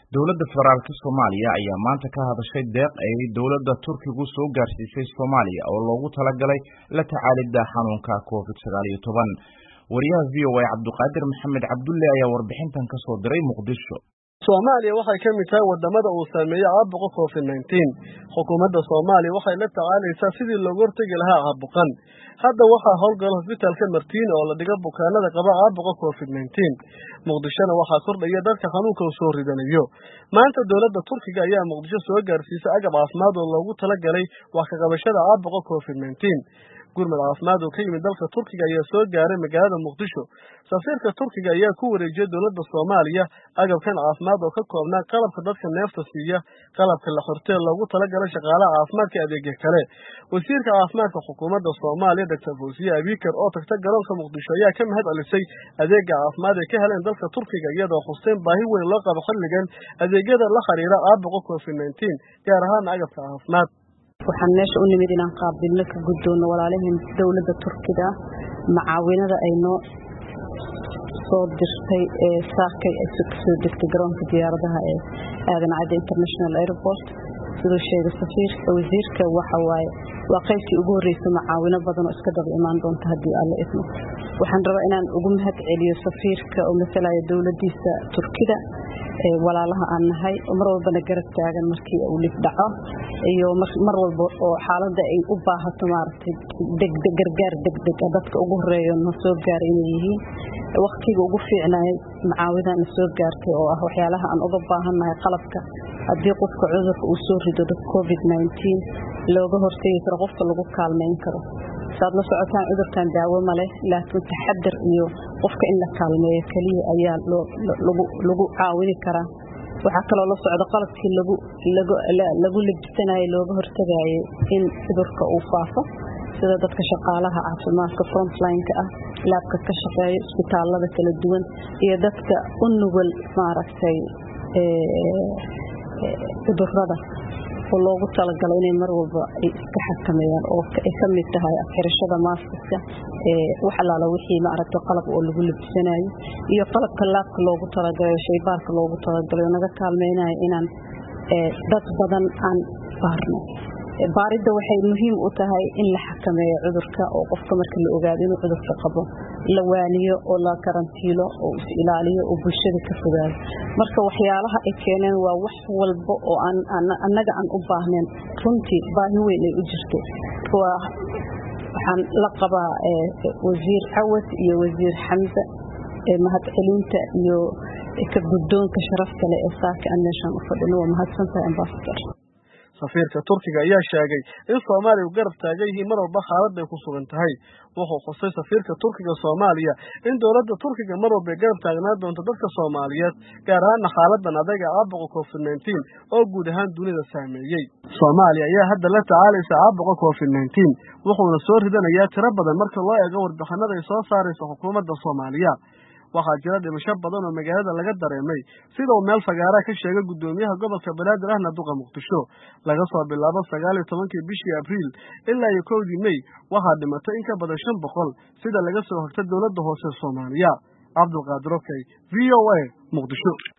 Dowladda Federaalka Soomaaliya ayaa maanta ka hadashay deeq ay dowladda Turkigu soo gaarsiisay Soomaaliya oo loogu talagalay la tacaalidda xanuunka Covid sagaal iyo toban. Wariyaha v o a Cabduqaadir Maxamed Cabdulle ayaa warbixintan ka soo diray Muqdisho. soomaaliya waxay ka mid tahay wadamada uu saameeyey caabuqa covid nineteen xukuumadda soomaaliya waxay la tacaalaysaa sidii looga hortegi lahaa caabuqan hadda waxaa howlgala hosbitaalka martiini oo la dhiga bukaanada qaba caabuqa covid nineteen muqdishona waxaa kordhaya dadka xanuunka u soo ridanayo maanta dowladda turkiga ayaa muqdisho soo gaarsiisay agab caafimaad oo loogu talagalay wax ka qabashada caabuqa covid nineteen gurmad caafimaad oo ka yimid dalka turkiga ayaa soo gaaray magaalada muqdisho safiirka turkiga ayaa ku wareejiyey dowladda soomaaliya agabkan caafimaad oo ka koobnaa qalabka dadka neefta siiya qalabka la xortee loogu talagalay shaqaalaha caafimaadka adeegya kale wasiirka caafimaadka xukuumadda soomaaliya doctor fawsiye abikar oo tagta garoonka muqdisho ayaa ka mahad celisay adeega caafimaad ay ka heleen dalka turkiga iyadoo xusteen baahi weyn loo qabo xilligan adeegyada la xiriira caabuqa covid nineteen gaar ahaan agabka caafimaad waxaan meesha u nimid inaan qaabilno ka guddoonno walaalaheen dowladda turkiga macaawinada ay noo soo dirtay ee saakay ay kasoo degtay garoonka diyaaradaha ee aadan cadde international airport siduu sheegay safiirka wasiirka waxa waaye waa qaybtii ugu horreysay macaawino badan oo iska daba imaan doonta haddii alla idmo waxaan rabaa inaan ugu mahad celiyo safiirka oo masalaya dowladdiisa turkida walaalaha aan nahay oo mar walbana garab taagan markii uu lif dhaco iyo mar walba oo xaaladda ay u baahato maaragtay degdeg gargaar degdeg ah dadka ugu horeeyo na soo gaaray inay yihiin waktiga ugu fiicnaayay macaawidan na soo gaartay oo ah waxyaalaha aan uga baahannahay qalabka haddii qofka cudurka uu soo rido dad covid nineteen looga hortegi karo qofka lagu kaalmayn karo saad la socotaan cudurkan daawo ma leh laakiin taxadar iyo qofka in la kaalmeeyo keliya ayaa lagu caawini karaa waxaa kaloo la socda qalabkii lagu labisanayo looga hortagayay in cudurka uu faafo sida dadka shaqaalaha caafimaadka frontline-ka ah laabka ka shaqeeya isbitaalada kala duwan iyo dadka u nugul maaragtay cudurada oo loogu talagalo inay mar walba ay iska xakameeyaan oo ay ka mid tahay afxirashada maaskiska wax allaala wixii maaragtay qalab oo lagu labisanayo iyo qalabka laabka loogu talagalayo shaybaarka loogu talagalayo naga kaalmeynayo inaan dad badan aan baarno baaridda waxay muhiim u tahay in la xakameeyo cudurka oo qofka marka la ogaado inuu cudurka qabo la waaniyo oo la karantiilo oo is ilaaliyo oo bulshada ka fogaado marka waxyaalaha ay keeneen waa wax walba oo annaga aan u baahnayn runtii baahi weyn ay u jirto waxaan la qabaa wasiir cawad iyo wasiir xamse mahadcelinta iyo ka guddoonka sharafta leh ee saaka aan meeshaan u fadhino waa mahadsantahay ambasador safiirka turkiga ayaa sheegay in soomaaliya u garab taagan yihiin mar walba xaaladday ku sugan tahay wuxuu xusay safiirka turkiga soomaaliya in dowladda turkiga mar walba ay garab taagnaan doonto dadka soomaaliyeed gaar ahaana xaaladan adaga caabuqa covid nineteen oo guud ahaan dunida saameeyey soomaaliya ayaa hadda la tacaalaysa caabuqa covid nineteen wuxuuna soo ridanayaa tiro badan marka loo eego warbixinada ay soo saaraysa xukuumadda soomaaliya waxaa jira dhimasho badan oo magaalada laga dareemay sida uu meel fagaaraa ka sheegay guddoomiyaha gobolka banaadir ahna duqa muqdisho laga soo bilaabo sagaal iyo tobankii bishii abriil ilaa iyo kowdii mey waxaa dhimatay in ka badan shan boqol sida laga soo hogta dowladda hoose soomaaliya cabdulqaadir okey v o a muqdisho